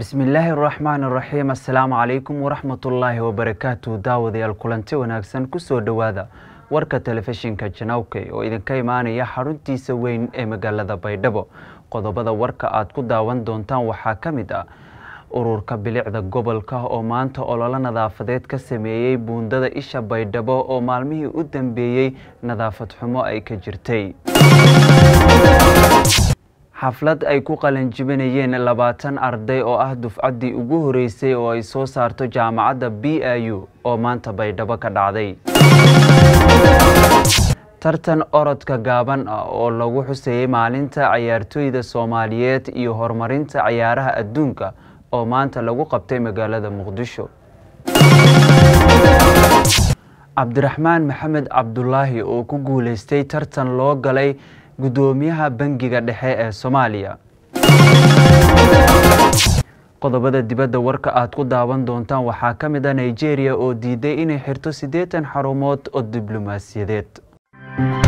bismillaahi araxmaan iraxiim assalaamu calaykum waraxmatullaahi wabarakaatu daawadayaal kulanti wanaagsan kusoo dhowaada warka telefishinka janawkey oo idinka imaanaya xaruntiisa weyn ee magaalada baydhabo qodobada warka aad ku daawan doontaan waxaa ka mid ah ururka bilicda gobolka oo maanta ololo nadaafadeed ka sameeyey buundada isha baydhabo oo maalmihii u dambeeyey nadaafad xumo ay ka jirtay xaflad ay ku qalanjibinayeen labaatan arday oo ah dufcaddii ugu horeysay oo ay soo saarto jaamacadda b i u oo maanta baydhabo ka dhacday tartan orodka gaaban ah oo lagu xuseeyey maalinta cayaartooyda soomaaliyeed iyo horumarinta cayaaraha adduunka oo maanta lagu qabtay magaalada muqdisho cabdiraxmaan maxamed cabdulaahi oo ku guuleystay tartan loo galay guddoomiyaha bangiga dhexe ee soomaaliya qodobada dibadda warka aad ku daawan doontaan waxaa ka mid ah nigeria oo diiday inay xirto siddeetan xarumood oo diblomaasiyadeed